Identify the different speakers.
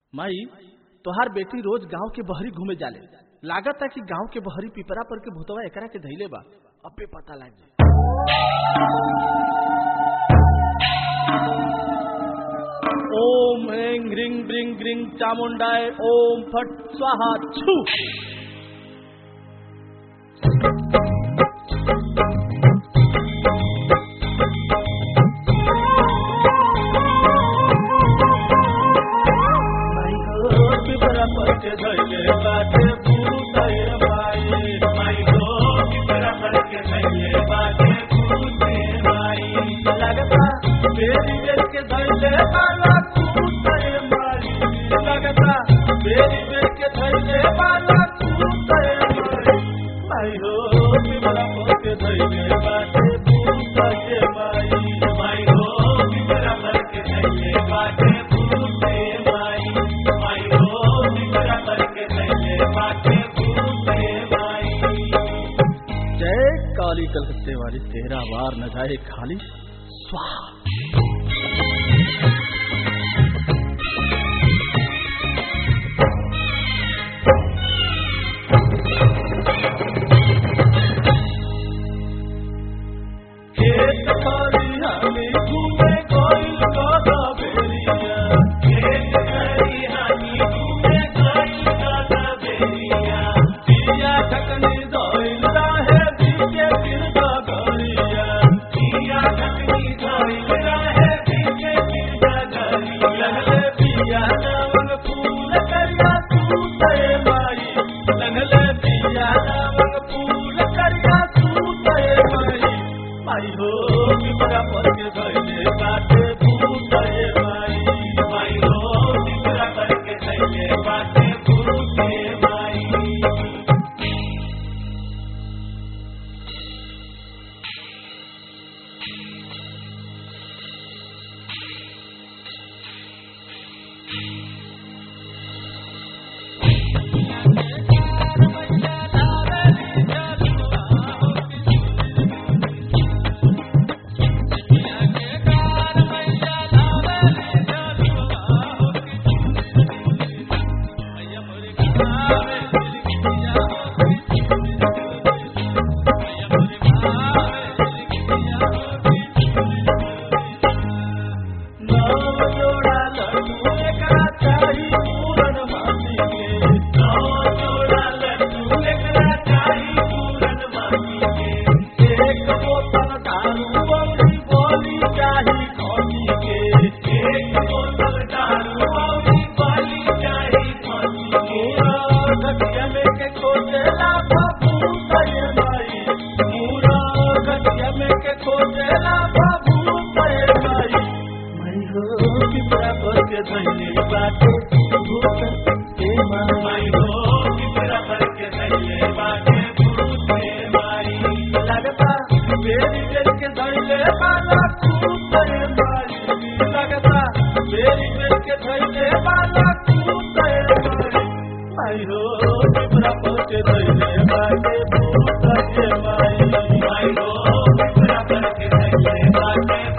Speaker 1: माई तोहार बेटी रोज गांव के बहरी घूमे जाले लागत है कि गांव के बहरी पिपरा पर के भूतवा एकरा के धैले बा अबे पता लाग जाए ओम ह्रीं ह्रीं ब्रिंग ग्रिंग चामुंडाय ओम फट स्वाहा छू पिपरा पर के धैले बाटे भूतय माई माई गो पिपरा पर के धैले बाटे भूतय माई लगता बेरी बेर के धैले बाला भूतय माई लगता बेरी बेर के धैले बाला भूतय माई माई हो पिपरा पर के धैले बाटे भूतय माई माई हो पिपरा पर के धैले बाटे भूतय माई माई हो पिपरा पर के धैले बाटे भूतय माई जय काली कलकत्ते वाली तेरा वार न जाए खाली स्वाहा खेत खरिहानी घूमे गइल गधा बेरिया खेत खरिहानी घूमे गइल गधा बेरिया पिया ढकनी धइल रहे बीचे गिरदा गरिया पिया ढकनी धइल रहे बीचे गिरदा गरिया लहले पिया नामन फूल करिया तू तय माई लहले पिया नामन फूल करिया तू तय माई माई हो पिपरा पर के धैले बाटे भूतय माई माई हो पिपरा पर के धैले बाटे भूतय माई नाव जोड़ा लड्डू एकरा चाही पूरन माटी के नाव जोड़ा लड्डू एकरा चाही पूरन माटी के एक बोतल दारू औरी बोली चाही खोटी के एक बोतल दारू औरी बोली चाही खोटी के घटिया में के खोजेला बाबू तय माई पूरा घटिया में के खोजेला बाबू तय माई माई हो पिपरा पर के धैले बाटे भूत ए माई हो पिपरा पर के धैले बाटे भूत ए माई लगता बेरी बेर के धैले बाला भूत ए माई लगता बेरी बेर के धैले बाला भूत ए माई माई हो पिपरा पर के धैले बाटे भूत ए माई माई हो पिपरा पर के धैले बाटे